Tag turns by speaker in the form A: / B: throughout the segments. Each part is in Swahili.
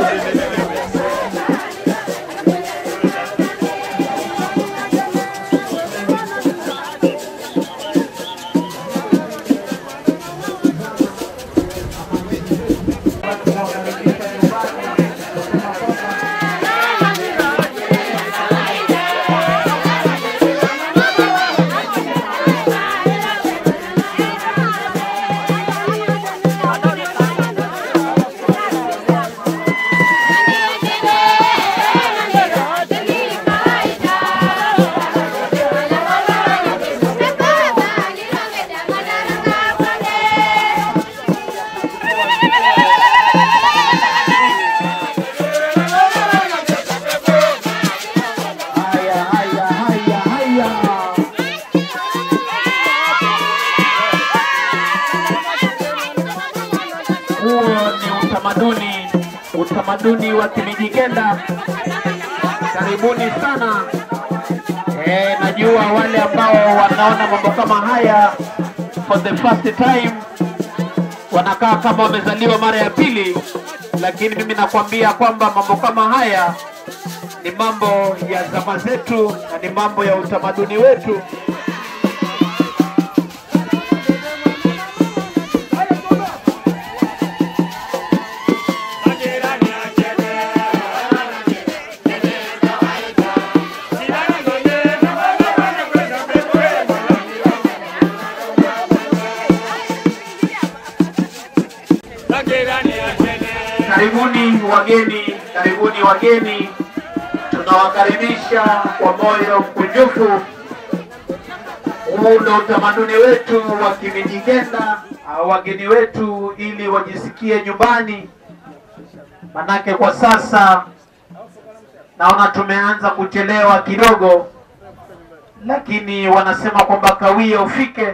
A: Haya, haya, haya, haya. Huo ni utamaduni, utamaduni wa Kimijikenda. Karibuni sana. E, najua wale ambao wanaona mambo kama haya for the first time wanakaa kama wamezaliwa mara ya pili, lakini mimi nakwambia kwamba mambo kama haya ni mambo ya zama zetu na ni mambo ya utamaduni wetu. Karibuni wageni, karibuni wageni, tunawakaribisha kwa moyo mkunjufu. Huu ndio utamaduni wetu wa Kimijikenda, ah, wageni wetu ili wajisikie nyumbani, manake kwa sasa naona tumeanza kuchelewa kidogo, lakini wanasema kwamba kawia ufike.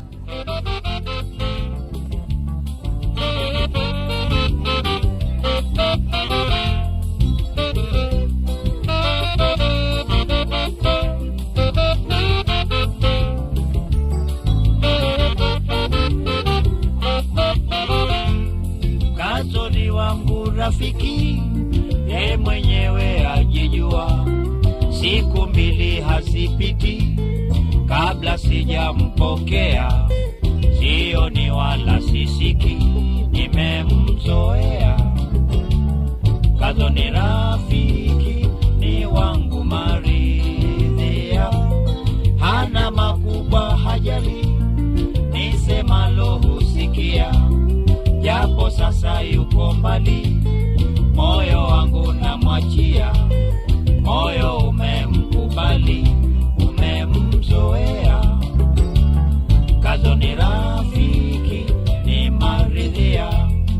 B: Kazoni wangu rafiki, ye mwenyewe ajijua, siku mbili hasipiti kabla sijampokea, sioni wala sisiki, nimemzoea. Kazoni rafiki ni wangu maridhia, hana makubwa hajali, nisemalo husikia japo sasa yuko mbali, moyo wangu namwachia, moyo umemkubali, umemzoea. Kazo ni rafiki, ni maridhia.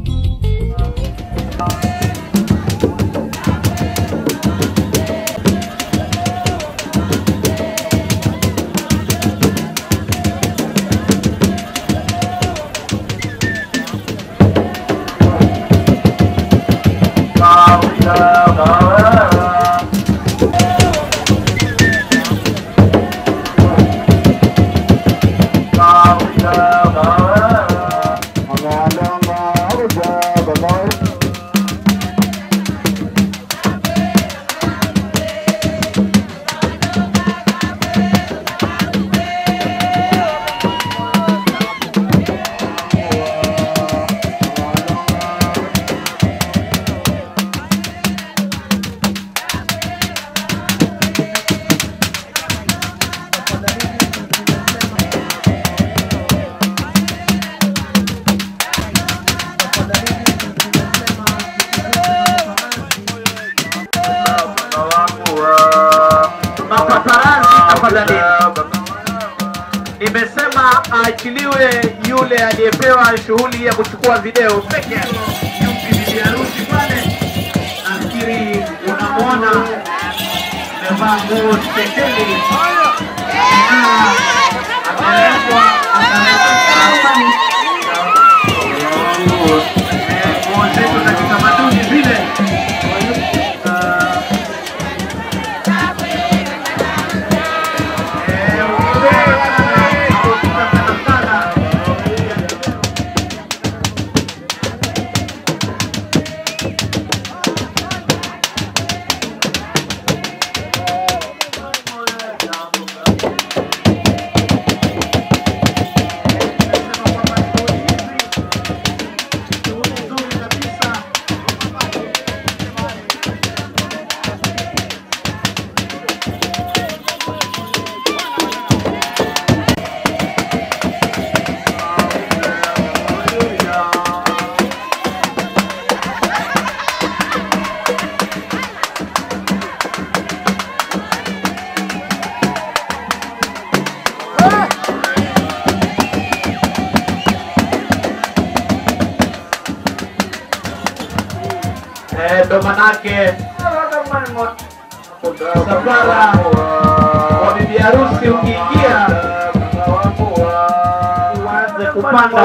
A: Mapaparazzi tafadhali. Nimesema aachiliwe yule aliyepewa shughuli ya kuchukua video peke yake. Yupi bibi harusi pale? Nafikiri unamwona amevaa nguo spesheli. Ah, amelekwa amelekwa Eh, nguo zetu za kitamaduni zile. Ah, Eh, ndo manake msafara wa bibi harusi ukiingia uanze kupanda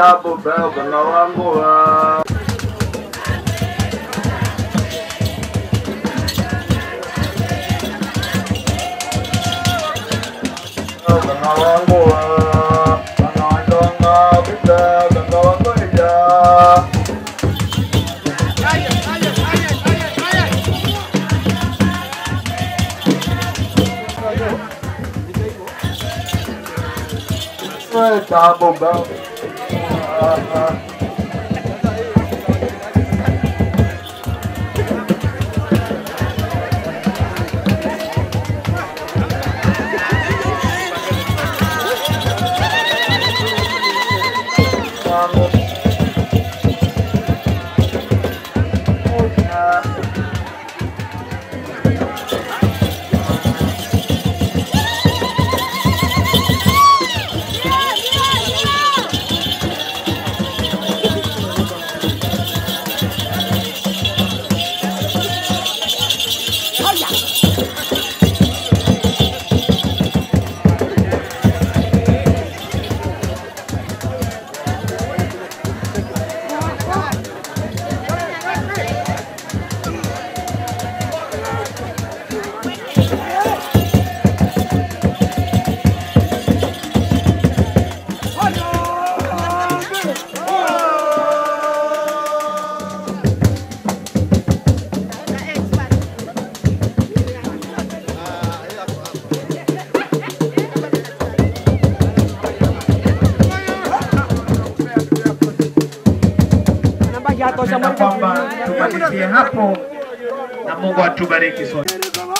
A: Napenda kwamba tumalizie hapo na Mungu atubariki sote.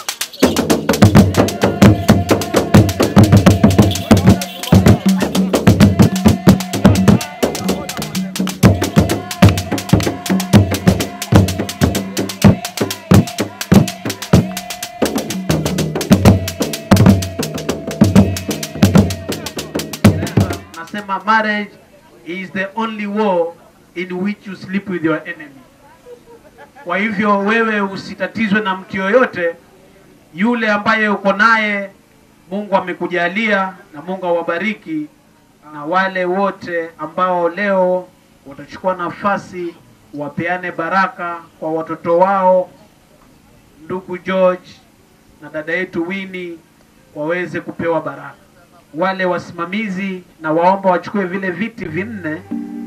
A: Nasema marriage is the only war in which you sleep with your enemy. Kwa hivyo wewe usitatizwe na mtu yoyote yule ambaye uko naye, Mungu amekujalia na Mungu awabariki, na wale wote ambao leo watachukua nafasi wapeane baraka kwa watoto wao, ndugu George na dada yetu Winnie waweze kupewa baraka. Wale wasimamizi na waomba wachukue vile viti vinne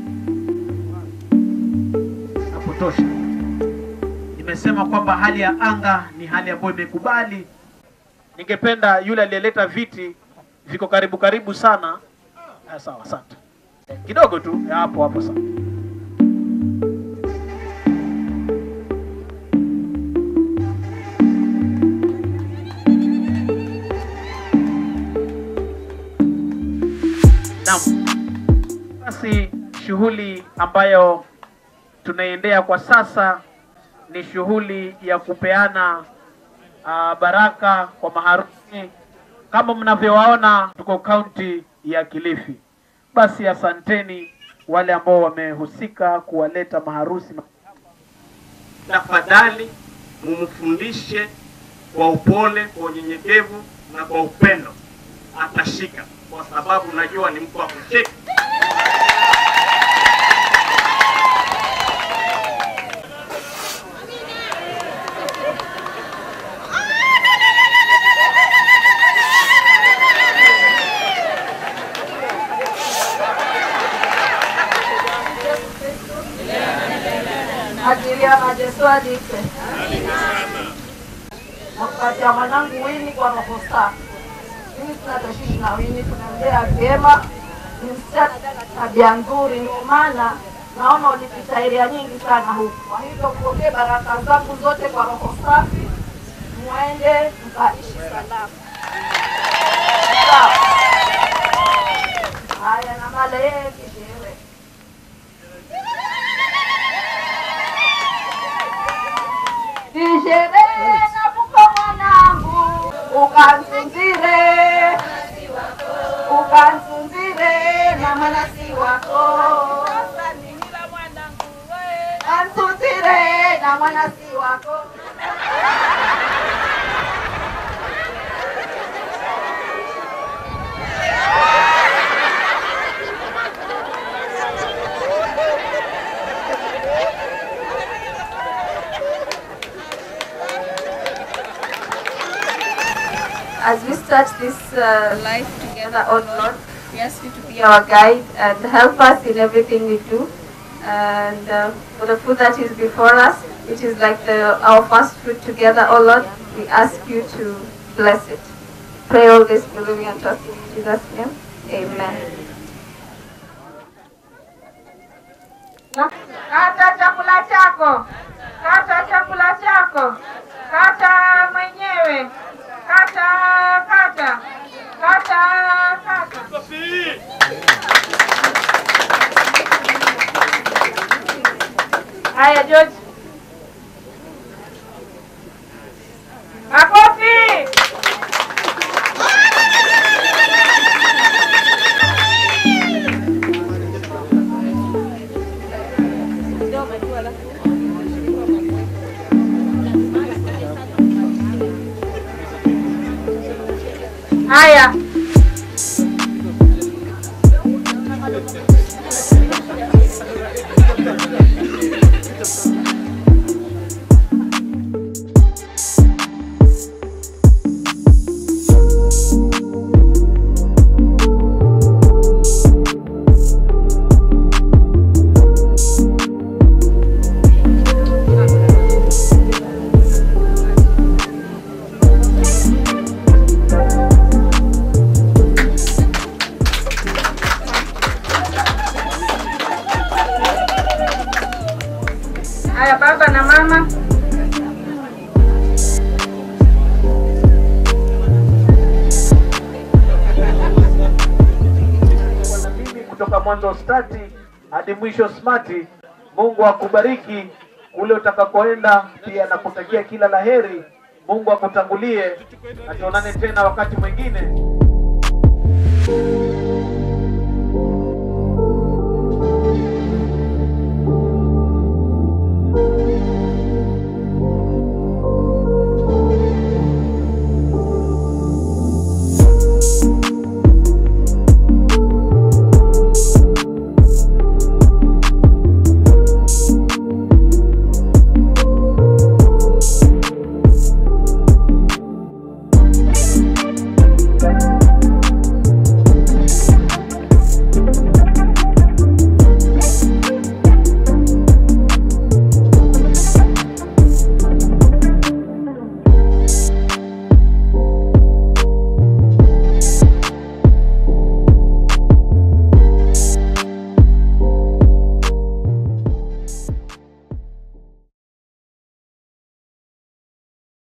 A: na kutosha. Nimesema kwamba hali ya anga ni hali ambayo imekubali. Ningependa yule aliyeleta viti viko karibu karibu sana. Ah, sawa, asante. Eh, Kidogo tu eh, hapo hapo sawa. Naam. Basi shughuli ambayo tunaendea kwa sasa ni shughuli ya kupeana uh, baraka kwa maharusi. Kama mnavyowaona, tuko kaunti ya Kilifi. Basi asanteni wale ambao wamehusika kuwaleta maharusi.
C: tafadhali mumfundishe kwa upole, kwa unyenyekevu na kwa upendo, atashika kwa sababu najua ni mtu wa kushika.
D: ajiria majesu adikwe nakupatia mwanangu Wini kwa roho safi. Mimi tunatoshishi na Wini, tunaendea vyema, ni msichana na tabia nzuri, ndio maana naona ulipita eria nyingi sana huku. Kwa hivyo kupokee baraka zangu zote kwa roho safi, mwende mkaishi salama. Sawa. Haya, na mala yeye kisherehe Nisherehe na kupa mwanangu, ukansunzire ukansunzire na mwanasi wako kansunzire na na mwana si wako. As we start this uh, life together, oh Lord, we ask you to be our guide and help us in everything we do. And uh, for the food that is before us, which is like the, our first food together, oh Lord, we ask you to bless it. Pray all this believing and trusting in Jesus' name. Amen.
E: Kata chakula chako, kata chakula chako, kata mwenyewe, kata kata, kata kata. Haya George. Makofi. Haya. Haya baba na mama.
A: na mimi kutoka mwanzo stati hadi mwisho smati. Mungu akubariki kule utakakoenda, pia nakutakia kila laheri. Mungu akutangulie, na tuonane tena wakati mwingine.